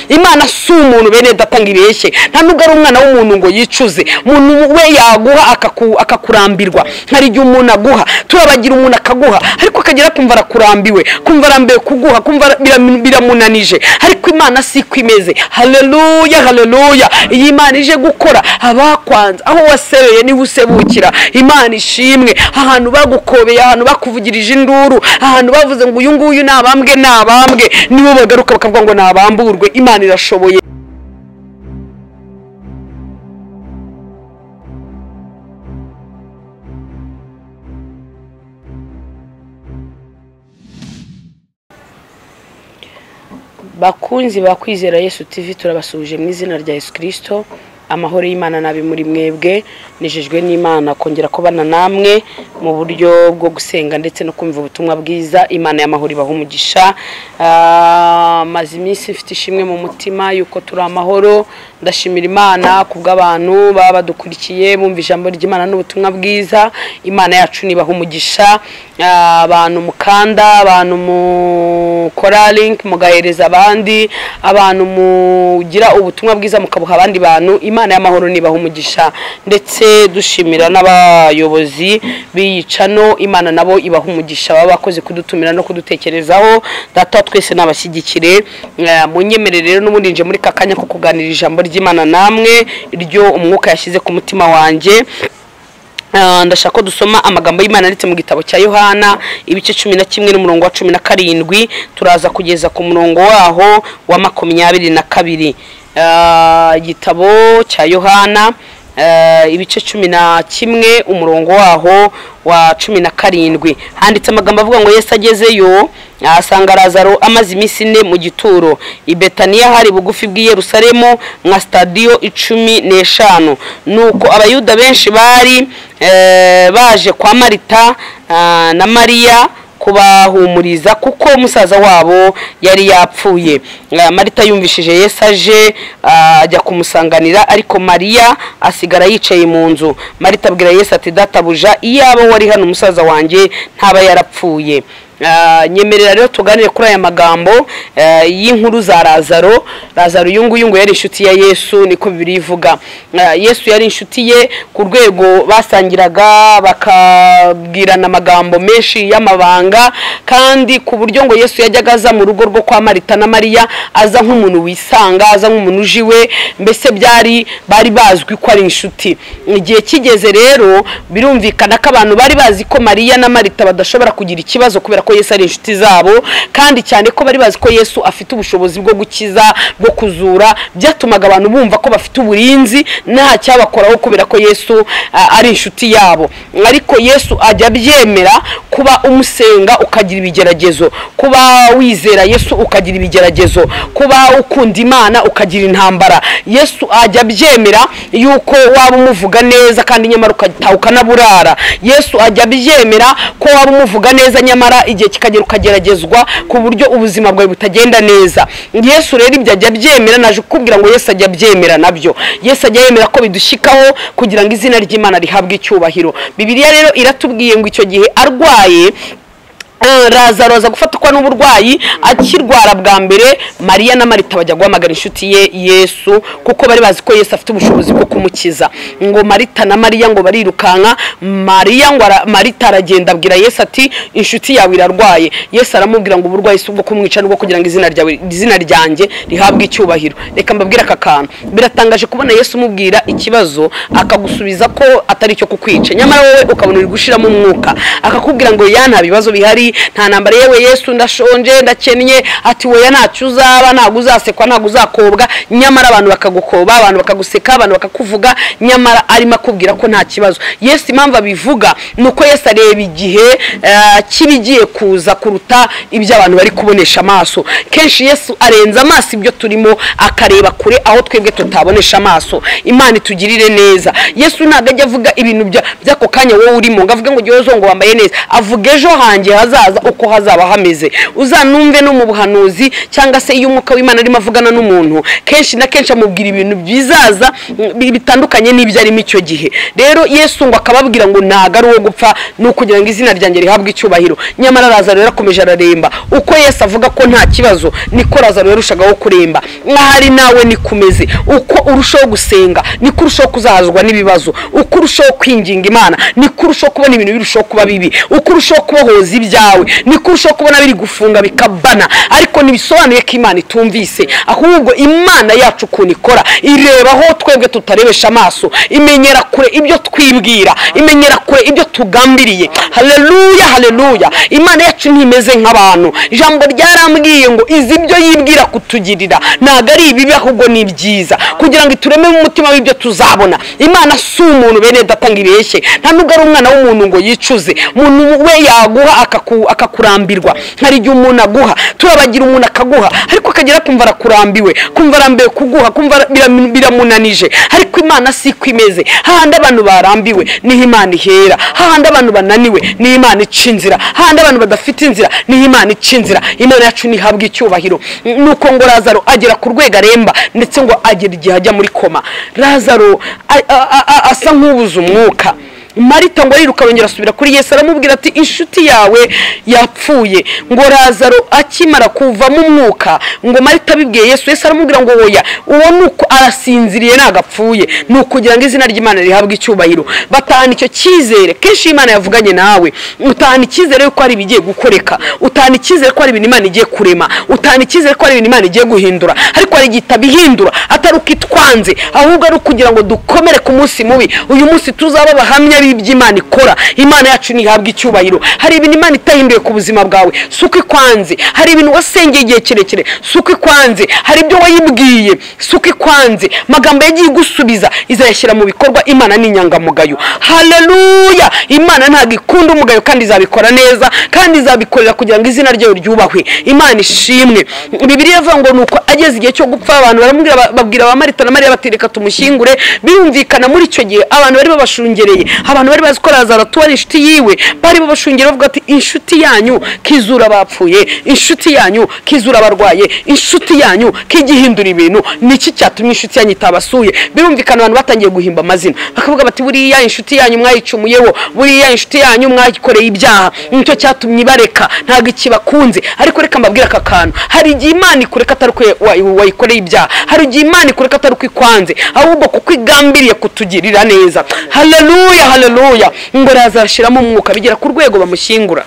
imana si umuntu bene data ngo ibeshye nta nubwo ari umwana w'umuntu ngo yicuze umuntu we yaguha akaku- akakurambirwa hari igihe umuntu aguha turabagira umuntu akaguha ariko akagera kumva arakurambiwe kumva arambiwe kuguha kumva ara- biram- biramunanije ariko imana si ko imeze haleluya haleluya iyi imana ije gukora abakwanza aho wasereye niba usebukira imana ishimwe ahantu bagukobeye ahantu bakuvugirije induru ahantu bavuze ngo uyu nguyu ni abambwe ni abambwe nibo bagaruka bakavuga ngo nabamburwe imana irashoboye bakunzi ba kwizera yesu tv turabasuhuje mu izina rya yesu kirisito amahoro y'imana nabi muri mwebwe nejejwe n'imana kongera kubana namwe mu buryo bwo gusenga ndetse no kumva ubutumwa bwiza imana y'amahoro ibaha umugisha Ah, maze iminsi mfite ishimwe mu mutima yuko turi amahoro ndashimira imana ku bw'abantu baba badukurikiye bumva ijambo ry'imana n'ubutumwa bwiza imana yacu nibaha umugisha Ah, abantu mukanda abantu mukora link mugahereza abandi abantu mugira ubutumwa bwiza mukabuha abandi bantu imana y'amahoro nibaha umugisha ndetse dushimira n'abayobozi b'iyi cano imana nabo ibaha umugisha baba bakoze kudutumira no kudutekerezaho data wa twese n'abashyigikire munyemerere rero n'ubundi nje muri kakanya ko kuganira ijambo ry'imana namwe iryo umwuka yashyize ku mutima wanjye Ah, ndashaka ko dusoma amagambo y'imana yanditse mu gitabo cya yohana ibice cumi na kimwe n'umurongo wa cumi na karindwi turaza kugeza ku murongo waho wa makumyabiri na kabiri Ah, igitabo cya yohana ah, ibice cumi na kimwe umurongo waho wa cumi na karindwi handitse amagambo avuga ngo yesu agezeyo ahasanga razaro amaze iminsi ine mu gituro i betaniya hari bugufi bw'i yerusalemu nka sitadiyo icumi n'eshanu nuko abayuda benshi bari eh, baje kwa marita ah, na mariya kubahumuriza kuko musaza wabo yari yapfuye Ah, marita yumvishije yesu aje ah, ajya kumusanganira ariko mariya asigara yicaye mu nzu marita abwira yesu ati databuja iyaba wari hano umusaza wanjye ntaba yarapfuye Ah, nyemerera rero tuganire kuri aya magambo eh, y'inkuru za razaro razaro uyu nguyu ngo yari inshuti ya yesu niko bibiri ivuga Ah, yesu yari inshuti ye ku rwego basangiraga bakabwirana amagambo menshi y'amabanga kandi ku buryo ngo yesu yajyaga aza mu rugo rwo kwa marita na mariya aza nk'umuntu wisanga aza nk'umuntu uje iwe mbese byari bari bazwi ko ari inshuti igihe kigeze rero birumvikana ko abantu bari bazi ko mariya na marita badashobora kugira ikibazo kubera ko yesu ari inshuti zabo kandi cyane ko bari bazi ko yesu afite ubushobozi bwo gukiza bwo kuzura byatumaga abantu bumva ko bafite uburinzi nta cyabakoraho kubera ko yesu ah, ari inshuti yabo ariko yesu ajya abyemera kuba umusenga ukagira ibigeragezo kuba wizera yesu ukagira ibigeragezo kuba ukunda imana ukagira intambara yesu ajya abyemera yuko waba umuvuga neza kandi nyamara ukataha ukanaburara yesu ajya abyemera ko waba umuvuga neza nyamara igihe kikagera ukageragezwa ku buryo ubuzima bwawe butagenda neza yesu rero ibyo ajya abyemera naje kukubwira ngo yesu ajya abyemera nabyo yesu ajya yemera ko bidushyikaho kugira ngo izina ry'imana rihabwe icyubahiro bibiliya rero iratubwiye ngo icyo gihe arwaye Eh, razaro aza gufatwa n'uburwayi akirwara bwa mbere mariya na marita bajya guhamagara inshuti ye yesu kuko bari bazi ko yesu afite ubushobozi bwo kumukiza ngo marita na mariya ngo barirukanka mariya ngo ara- marita aragenda abwira yesu ati inshuti yawe irarwaye yesu aramubwira ngo uburwayi si ubwo kumwica n'ubwo kugira ngo izina ryawe izina ryanjye rihabwe icyubahiro reka mbabwire aka kantu biratangaje kubona yesu umubwira ikibazo akagusubiza ko atari icyo kukwica nyamara wowe ukabona uri gushiramo umwuka akakubwira ngo ya nta bibazo bihari nta ntambara yewe yesu ndashonje ndakennye ati woya ntacyo uzaba ntabwo uzasekwa ntabwo uzakobwa nyamara abantu bakagukoba abantu bakaguseka abantu bakakuvuga nyamara arimo akubwira ko nta kibazo yesu impamvu abivuga ni uko yesu areba igihe eh, cy'ibigiye kuza kuruta ibyo abantu bari kubonesha amaso kenshi yesu arenza amaso ibyo turimo akareba kure aho twebwe tutabonesha amaso imana itugirire neza yesu ntabwo ajya avuga ibintu bya- by'ako kanya wowe urimo ngo avuge ngo jyewe zongo wambaye neza avuga ejo hanjye hazaza hazaza uko hazaba hameze uzanumve no mu buhanuzi cyangwa se iyo umwuka w'imana arimo avugana n'umuntu kenshi na kenshi amubwira ibintu bizaza mm, bitandukanye n'ibyo arimo icyo gihe rero yesu ngo akababwira ngo ntago ari uwo gupfa ni ukugira ngo izina ryanjye rihabwe icyubahiro nyamara razaro rero akomeje araremba uko yesu avuga ko nta kibazo niko razaro yarushagaho kuremba nk'ahari nawe niko umeze uko urushaho gusenga niko urushaho kuzahazwa n'ibibazo uko urushaho kwinginga imana niko urushaho kubona ibintu birushaho kuba bibi uko urushaho kubohoza ibyawe niko urushaho kubona biri gufunga bikabana ariko ntibisobanuye ko imana itumvise ahubwo imana yacu ukuntu ikora irebaho twebwe tutarebesha amaso imenyera kure ibyo twibwira imenyera kure ibyo tugambiriye haleluya haleluya imana yacu ntimeze nk'abantu ijambo ryarambwiye ngo izi ibyo yibwira kutugirira ntabwo ari ibibi ahubwo ni ibyiza kugira ngo iturememo umutima w'ibyo tuzabona imana si umuntu bene data ngo ibeshye nta nubwo ari umwana w'umuntu ngo yicuze umuntu we yaguha akaku- akakurambirwa hari igihe umuntu aguha turabagira umuntu akaguha ariko akagera kumva arakurambiwe kumva arambiwe kuguha kumva ara- biram- biramunanije ariko imana si ko imeze hahandi abantu barambiwe niho imana ihera hahandi abantu bananiwe niho imana ica inzira hahandi abantu badafite inzira niho imana ica inzira imana yacu ntihabwe icyubahiro nuko ngo razaro agera ku rwego aremba ndetse ngo agera igihe ajya muri koma razaro a- a- a- a- asa nk'ubuze umwuka marita ngo ariruka arongera asubira kuri yesu aramubwira ati inshuti yawe yapfuye ngo razaro akimara kuvamo umwuka ngo marita abibwiye yesu yesu aramubwira ngo woya uwo ni uko arasinziriye ntabwo apfuye ni ukugira ngo izina ry'imana rihabwe icyubahiro batahana icyo cyizere kenshi iyo imana yavuganye nawe utahana icyizere yuko hari ibigiye gukoreka utahana icyizere ko hari ibintu imana igiye kurema utahana icyizere ko hari ibintu imana igiye guhindura ariko hari igihe itabihindura atari uko itwanze ahubwo ari ukugira ngo dukomere ku munsi mubi uyu munsi tuzaba abahamya b'ibyo imana ikora imana yacu ntihabwe icyubahiro hari ibintu imana itahinduye ku buzima bwawe si uko ikwanze hari ibintu wasengeye igihe kirekire si uko ikwanze hari ibyo wayibwiye si uko ikwanze amagambo yagiye igusubiza izayashyira mu bikorwa imana ni inyangamugayo haleluya imana ntabwo ikunda umugayo kandi izabikora neza kandi izabikorera kugira ngo izina ryayo ryubahwe imana ishimwe bibiliya ivuga ngo nuko ageze igihe cyo gupfa abantu baramubwira ba- babwira ba marita na mariya bati reka tumushyingure birumvikana muri icyo gihe abantu bari babashungereye abantu bari bazi ko lazaro atuwe ari inshuti yiwe bari babashungereye bavuga ati inshuti yanyu kizura abapfuye inshuti yanyu kizura abarwaye inshuti yanyu kijyihindura ibintu niki cyatumye inshuti yanyu itabasuye birumvikana abantu batangiye guhimba amazina bakavuga bati buriya inshuti yanyu mwayicumuyeho buriya inshuti yanyu mwayikoreye ibyaha nicyo cyatumye ibareka ntabwo ikibakunze ariko reka mbabwire aka kantu hari igihe imana ikureka atari uko wa- wayikoreye ibyaha hari igihe imana ikureka atari uko ikwanze ahubwo kuko igambiriye kutugirira neza haleluya haleluya ngo razashiramo umwuka bigera ku rwego bamushyingura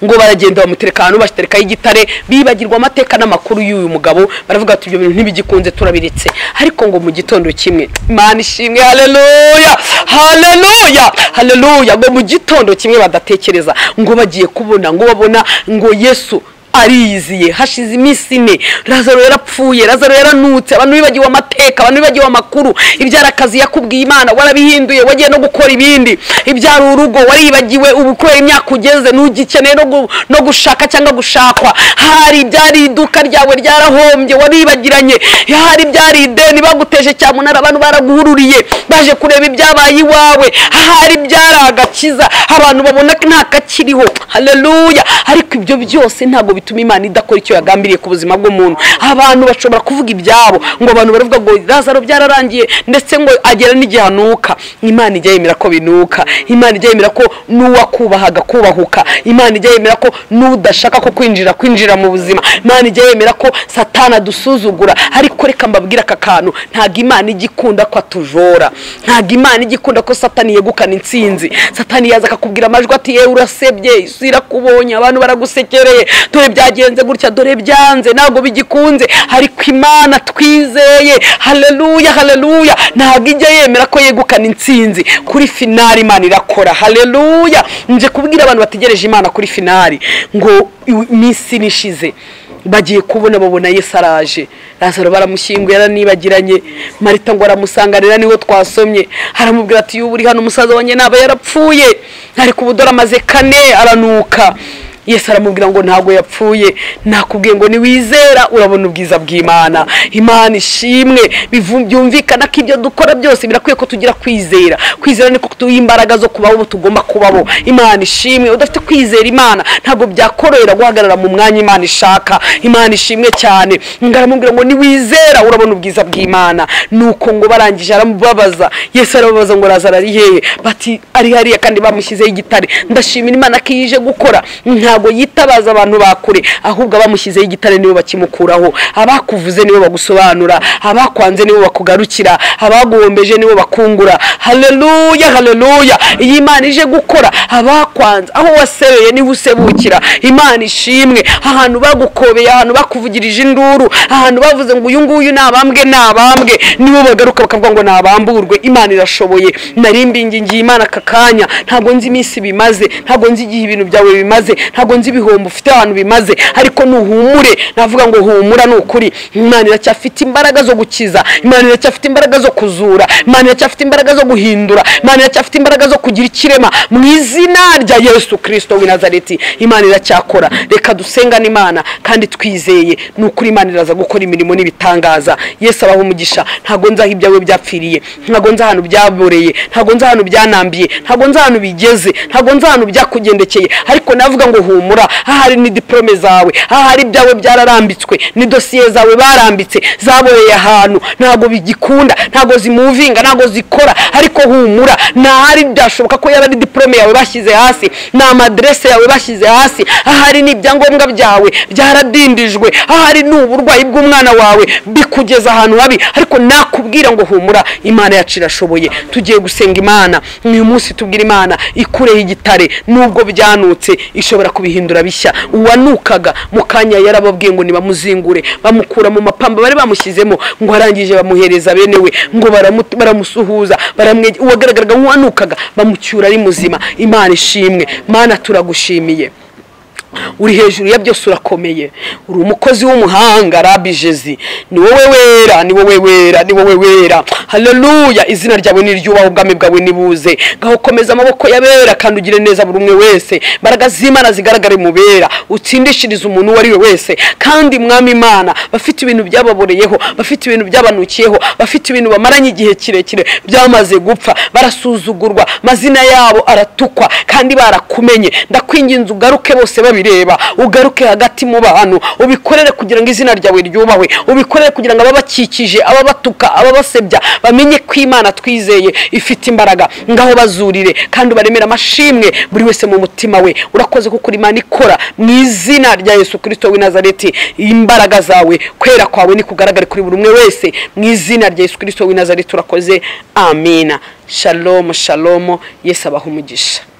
ngo baragenda bamutereka ahantu bashitarikaho igitare bibagirwa amateka n'amakuru y'uyu mugabo baravuga bati ibyo bintu ntibigikunze turabiretse ariko ngo mu gitondo kimwe imana ishimwe haleluya haleluya haleluya ngo mu gitondo kimwe badatekereza ngo bagiye kubona ngo babona ngo yesu ariyiziye hashize iminsi ine razaro yarapfuye razaro yaranutse abantu bibagiwe amateka abantu bibagiwe amakuru ibyari akazi yakubwiye imana warabihinduye wagiye no gukora ibindi ibyari urugo waribagiwe ubu kubera imyaka ugeze ntugikeneye no, gu, no gushaka cyangwa gushakwa hari ibyari iduka ryawe ryarahombye waribagiranye hari ibyari ideni baguteje cyamunara abantu baraguhururiye baje kureba ibyabaye iwawe hari ibyari agakiza abantu babona nta kakiriho haleluya ariko ibyo byose ntabwo bituma imana idakora icyo yagambiriye ku buzima bw'umuntu abantu bashobora kuvuga ibyabo ngo abantu baravuga ngo razaro byararangiye ndetse ngo agera n'igihe anuka imana ijya yemera ko binuka imana ijya yemera ko n'uwakubahaga kubahuka imana ijya yemera ko n'udashaka ko kwinjira kwinjira mu buzima imana ijya yemera ko satana adusuzugura ariko reka mbabwire aka kantu ntabwo imana ijya ikunda ko atujora ntabwo imana ijya ikunda ko satani yegukana intsinzi satani yaza akakubwira amajwi ati yewe urasebye isi irakubonye abantu baragusekereye dore byagenze gutya dore byanze ntabwo bigikunze ariko imana twizeye haleluya haleluya ntabwo ijya yemera ko yegukana intsinzi kuri finari imana irakora haleluya nje kubwira abantu bategereje imana kuri finari ngo iminsi nishize bagiye kubona babona yesu araje razaro baramushyinguye aranibagiranye marita ngo aramusanganira niho twasomye aramubwira ati yubu uri hano umusaza wanjye naba yarapfuye ariko ubu dore amaze kane aranuka yesu aramubwira ngo ntabwo yapfuye nakubwiye ngo niwizera urabona ubwiza bw'imana imana ishimwe bivu- byumvikana ko ibyo dukora byose birakwiye ko tugira kwizera kwizera niko tuha imbaraga zo kubaho ubu tugomba kubaho imana ishimwe udafite kwizera imana ntabwo byakorohera guhagarara mu mwanya imana ishaka imana ishimwe cyane ngaramubwira ngo niwizera urabona ubwiza bw'imana nuko ngo barangije aramubabaza yesu arababaza ngo razaro ari hehe bati ari hariya kandi bamushyizeho igitare ndashimira imana ko iyo ije gukora ntabwo yitabaza abantu ba kure ahubwo abamushyizeho igitare nibo bakimukuraho abakuvuze nibo bagusobanura abakwanze nibo bakugarukira abaguhombeje nibo bakungura haleluya haleluya iyo imana ije gukora abakwanze aho wasereye niho usebukira imana ishimwe ahantu bagukobeye ahantu bakuvugirije induru ahantu bavuze ngo uyu nguyu ni abambwe ni abambwe nibo bagaruka bakavuga ngo nabamburwe imana irashoboye nari mbingingiye imana aka kanya ntabwo nzi iminsi bimaze ntabwo nzi igihe ibintu byawe bimaze ntabwo nzi ibihombo ufite ahantu bimaze ariko nuhumure navuga ngo humura ni ukuri imana iracyafite imbaraga zo gukiza imana iracyafite imbaraga zo kuzura imana iracyafite imbaraga zo guhindura imana iracyafite imbaraga zo kugira ikirema mu izina rya yesu kirisito w'i nazareti imana iracyakora reka dusengane imana kandi twizeye ni ukuri imana iraza gukora imirimo n'ibitangaza yesu abaha umugisha ntabwo nzi aho ibyawe byapfiriye ntabwo nzi ahantu byaboreye ntabwo nzi ahantu byanambiye ntabwo nzi ahantu bigeze ntabwo nzi ahantu byakugendekeye ariko navuga ngo humura ahari ni diporome zawe ahari ibyawe byararambitswe ni dosiye zawe barambitse zaboreye ahantu ntabwo bigikunda ntabwo zimuvinga ntabwo zikora ariko humura ntahari byashoboka ko yaba ari diporome yawe bashyize hasi ni amaderese yawe bashyize hasi ahari ni ibyangombwa byawe byaradindijwe ahari ni uburwayi bw'umwana wawe bikugeza ahantu habi ariko nakubwira ngo humura imana yacu irashoboye tugiye gusenga imana uyu munsi tubwira imana ikureho igitare nubwo byanutse ishobora kubihindura bishya uwanukaga mu kanya yarababwiye ngo nibamuzingure bamukura mu mapamba bari bamushyizemo ngo arangije bamuhereza bene we ngo baramu- baramusuhuza baramwege- uwagaragaraga nk'uwanukaga bamucyura ari muzima imana ishimwe mana turagushimiye uri hejuru ya byose urakomeye uri umukozi w'umuhanga rabi jezi ni wowe wera ni wowe wera ni wowe wera haleluya izina ryawe ni ryubaho ubwami bwawe nibuze ngaho komeza amaboko y'abera kandi ugire neza buri umwe wese imbaraga z'imana zigaragare mu bera utsindishirize umuntu uwo ari we wese kandi mwami imana bafite ibintu byababoreyeho bafite ibintu byabanukiyeho bafite ibintu bamaranye igihe kirekire byamaze gupfa barasuzugurwa amazina yabo aratukwa kandi barakumenye ndakwinginze ugaruke bose babireba ugaruke hagati mu bantu ubikorere kugira ngo izina ryawe ryubahwe ubikorere kugira ngo ababakikije ababatuka ababasebya bamenye ko imana twizeye ifite imbaraga ngaho bazurire kandi ubaremere amashimwe buri wese mu mutima we urakoze kuko uri imana ikora mu izina rya yesu kirisito w'i nazareti imbaraga zawe kwera kwawe nikugaragare kuri buri umwe wese mu izina rya yesu kirisito w'i nazareti urakoze amina shalomu shalomu yesu abaha umugisha